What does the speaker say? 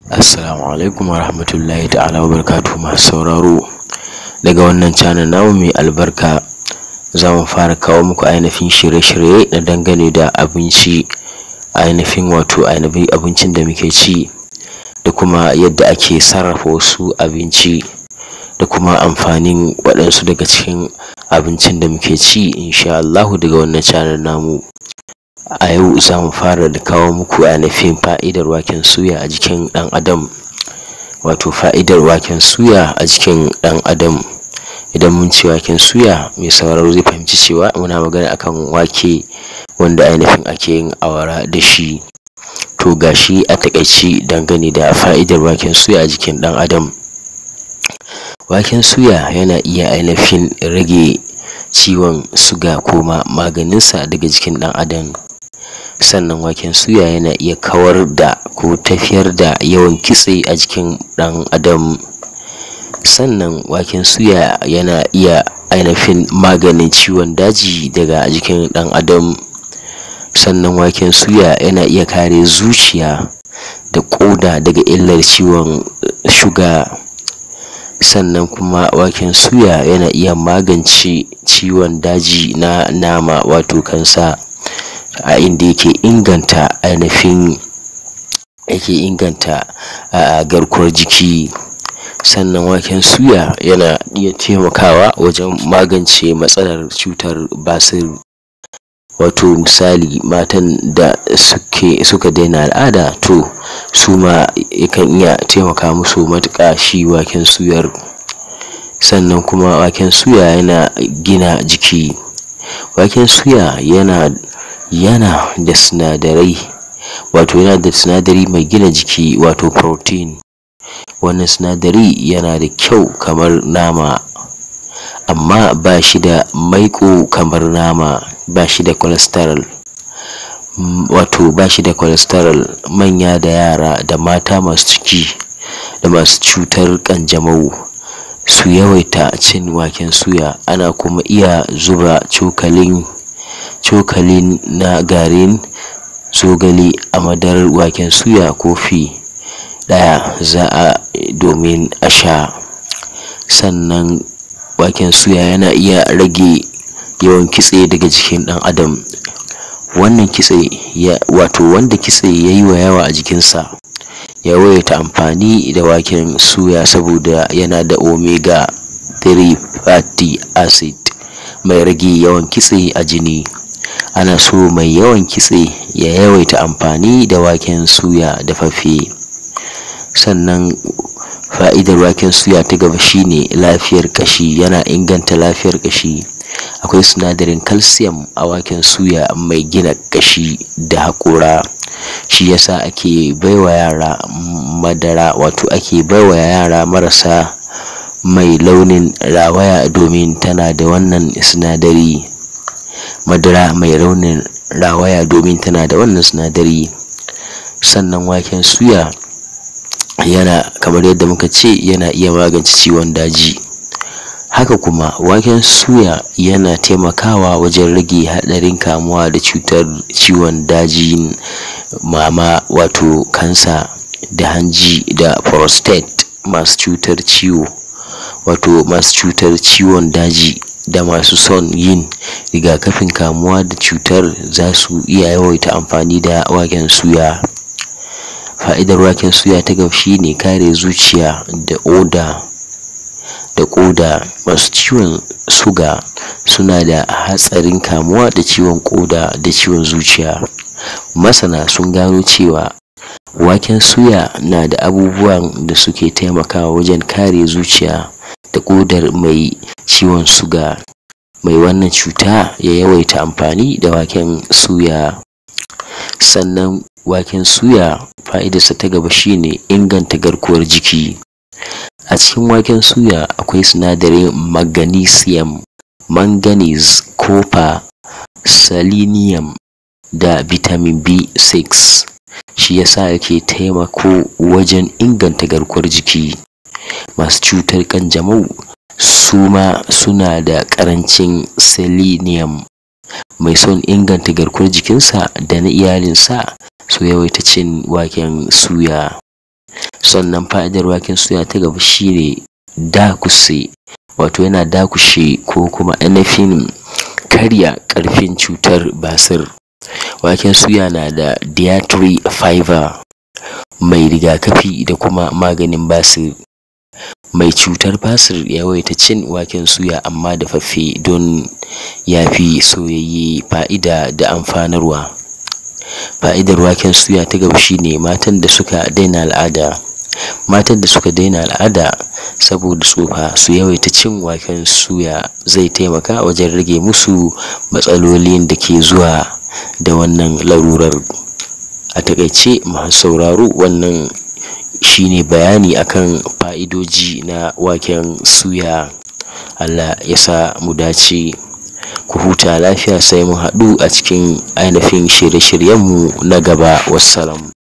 Assalamu alaikum wa rahmatullahi ta'ala wa barakatuhu masu sauraro daga wannan channel namu mai albarka za mu fara kawo muku ainihin shirye-shirye na dangane da abinci ainihin wato ainihin abincin da muke ci da kuma yadda ake sarrafa wasu abinci da kuma amfanin waɗansu daga cikin abincin da muke ci insha Allahu daga wannan channel namu a yau za mu fara da kawo muku ainihin fa'idar waken suya a jikin ɗan adam wato fa'idar waken suya a jikin ɗan adam idan mun ce waken suya mai sauraro zai fahimci cewa muna magana akan wake wanda ainihin ake yin awara da shi to gashi a taƙaice dangane da fa'idar waken suya a jikin ɗan adam waken suya yana iya ainihin rage ciwon suga ko ma maganinsa daga jikin ɗan adam sannan waken suya yana iya kawar da ko tafiyar da yawan kitse a jikin ɗan adam sannan waken suya yana iya ainihin maganin ciwon daji daga jikin ɗan adam sannan waken suya yana iya kare zuciya da ƙoda daga illar ciwon shuga sannan kuma waken suya yana iya magance ciwon daji na nama wato kansa a inda yake inganta ainihin yake inganta a garkuwar jiki sannan waken suya yana iya taimakawa wajen magance matsalar cutar basir wato misali matan da suke suka daina al'ada to su ma yakan iya taimaka musu matuƙa shi waken suyar sannan kuma waken suya yana gina jiki waken suya yana yana da sinadarai wato yana da sinadari mai gina jiki wato protein wannan sinadari yana da kyau kamar nama amma ba shi da maiƙo kamar nama ba shi da cholesterol wato ba shi da cholesterol manya da yara da mata masu ciki da masu cutar ƙanjamau su yawaita cin waken suya ana kuma iya zuba cokalin cokalin na garin zogale a madarar waken suya kofi ɗaya za a domin a sha sannan waken suya yana iya rage yawan kitse daga jikin ɗan adam wannan kitse ya wato wanda kitse ya yi wa yawa a jikinsa ya yawaita amfani da waken suya saboda yana da omega 3 fatty acid mai rage yawan kitse a jini ana so mai yawan kitse ya yawaita amfani da waken suya dafaffe sannan fa'idar waken suya ta gaba shine lafiyar ƙashi yana inganta lafiyar ƙashi akwai sinadarin calcium a waken suya mai gina ƙashi da haƙora shi yasa ake baiwa yara madara wato ake baiwa yara marasa mai launin rawaya domin tana da wannan sinadari madara mai raunin rawaya domin tana da wannan sinadari sannan waken suya yana kamar yadda muka ce yana iya magance ciwon daji haka kuma waken suya yana taimakawa wajen rage haɗarin kamuwa da cutar ciwon dajin mama wato kansa da hanji da prostate masu cutar ciwo wato masu cutar ciwon daji da masu son yin rigakafin kamuwa da cutar za su iya yawaita amfani da waken suya fa'idar waken suya ta gaba shine kare zuciya da oda da ƙoda masu ciwon suga suna da hatsarin kamuwa da ciwon ƙoda da ciwon zuciya masana sun gano cewa waken suya na da abubuwan da suke taimakawa wajen kare zuciya da ƙodar mai ciwon suga mai wannan cuta ya yawaita amfani da waken suya sannan waken suya fa'idarsa ta gaba shine inganta garkuwar jiki a cikin waken suya akwai sinadarin magnesium manganese copper selenium da vitamin b6 shi yasa yake taimako wajen inganta garkuwar jiki masu cutar ƙanjamau su ma suna da ƙarancin selenium mai son inganta garkuwar jikinsa da na iyalinsa su yawaita cin waken suya sannan fa'idar waken suya ta gaba shine dakuse wato yana dakushe ko kuma ainihin karya ƙarfin cutar basir waken suya na da dietary fiber mai rigakafi da kuma maganin basir mai cutar basir ya yawaita cin waken suya amma dafaffe don yafi soyayye fa'ida da amfanarwa fa'idar waken suya ta gaba shine matan da suka daina al'ada matan da suka daina al'ada saboda tsufa su yawaita cin waken suya zai taimaka wajen rage musu matsalolin da ke zuwa da wannan larurar a taƙaice masu sauraro wannan shine bayani akan fa'idoji na waken suya Allah ya sa mu dace ku huta lafiya sai mun haɗu a cikin ainihin shirye-shiryenmu na gaba wassalam